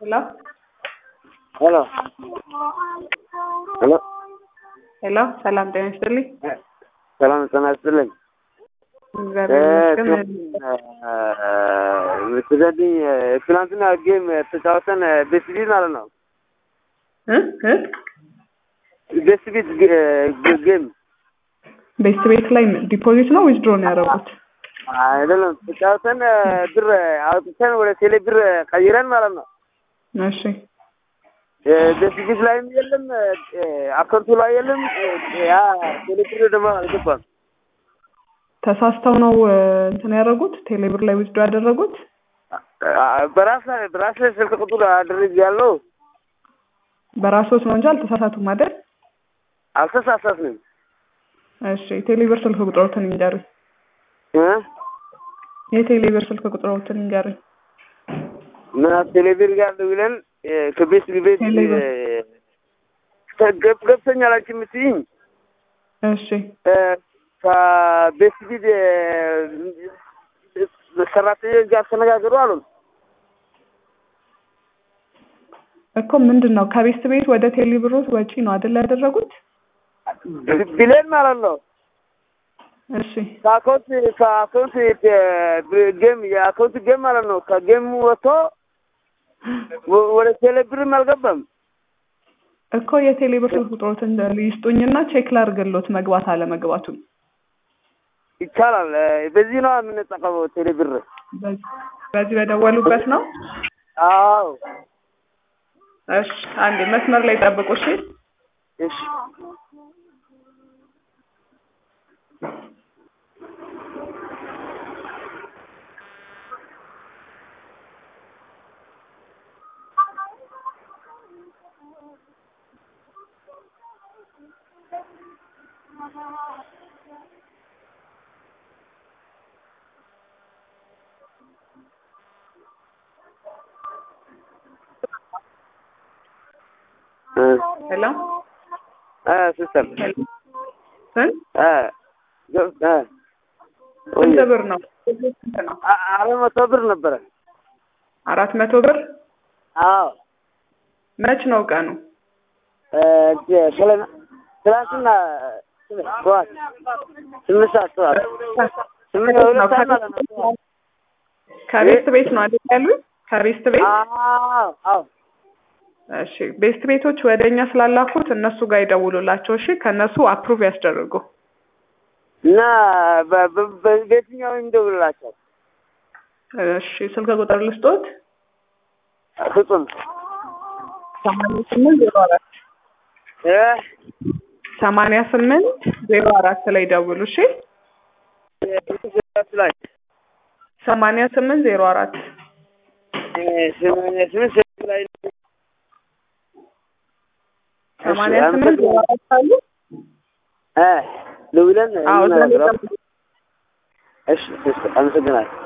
Hello? ሄሎ ሄሎ ሄሎ ሰላም ጤና ይስጥልኝ። ሰላም ጤና ይስጥልኝ። እግዚአብሔር ይመስገን። ስለዚህ ትናንትና ጌም ተጫወተን ቤስት ቢት ማለት ነው። እ እ ቤስት ቢት ጌም ቤስት ቤት ላይ ዲፖዚት ነው ዊዝድሮ ነው ያደረጉት? አይደለም ተጫወተን ብር አውጥተን ወደ ቴሌ ብር ቀይረን ማለት ነው። እሺ ቤስት ቢት ላይም የለም አካውንቱ ላይ የለም። ያ ቴሌ ብር ደግሞ አልገባም። ተሳስተው ነው እ፣ እንትን ያደረጉት ቴሌብር ላይ ዊዝድሮ ያደረጉት? በራስ በራስ ስልክ ቁጥር አድርግ ያለው በራስዎት ነው እንጂ አልተሳሳቱም አይደል? አልተሳሳትንም እሺ ቴሌብር ስልክ ቁጥሮትን ይንገሩኝ። እ የቴሌብር ስልክ ቁጥሮትን ይንገሩኝ። እና ቴሌቪዥን ጋር ደውለን ከቤት ቤት ቴሌቪዥን። ገብ ገብተኛል አንቺ የምትይኝ እሺ ከቤት ቢት ሰራተኞች ጋር ተነጋገሩ አሉ። እኮ ምንድን ነው ከቤስት ቤት ወደ ቴሌብሮት ወጪ ነው አይደል ያደረጉት? ብሌን ማለት ነው። እሺ ከአካውንት ከአካውንት ጌም የአካውንት ጌም ማለት ነው። ከጌም ወጥቶ ወ- ወደ ቴሌ ብርም አልገባም። እኮ የቴሌብር ስልክ ቁጥሮትን ይስጡኝና ቼክ ላድርግሎት መግባት አለመግባቱን። ይቻላል። በዚህ ነው የምንጠቀመው ቴሌ ብር። በዚህ በዚህ በደወሉበት ነው። አዎ እሺ አንዴ መስመር ላይ ጠብቁ። እሺ እሺ እ ሄሎ እ ሲስተር ሄሎ ስንት እ ገብ- እ ስንት ብር ነው? ስንት ነው? አ- አራት መቶ ብር ነበረ። አራት መቶ ብር አዎ መች ነው ቀኑ? እ ትላ- ትላንትና ጠዋት ስምንት ሰዓት ጠዋት ስምንት ሁለት ሰዓት ማለት ነው። ከቤስት ቤት ነው አይደል ያሉኝ? ከቤስት ቤት አዎ አዎ እሺ ቤስት ቤቶች ወደ እኛ ስላላኩት እነሱ ጋር ይደውሉላቸው። እሺ ከእነሱ አፕሩቭ ያስደርጉ። እና በ- በ- በ- በየትኛው እንደውላቸው እሺ ስልክ ቁጥር ልስጦት ፍጹም ሰማንያ ስምንት ዜሮ አራት እ ሰማንያ ስምንት ዜሮ አራት ላይ ደውሉ። እሺ ላይ ሰማንያ ስምንት ዜሮ አራት እ ሰማንያ ስምንት ስልክ ላይ ሰማንያ ስምንት ዜሮ አራት አሉ። እ ደውለን አዎ እዛ ላይ እንነጋገራለን። ደውሉ። እሺ እሺ አመሰግናለሁ።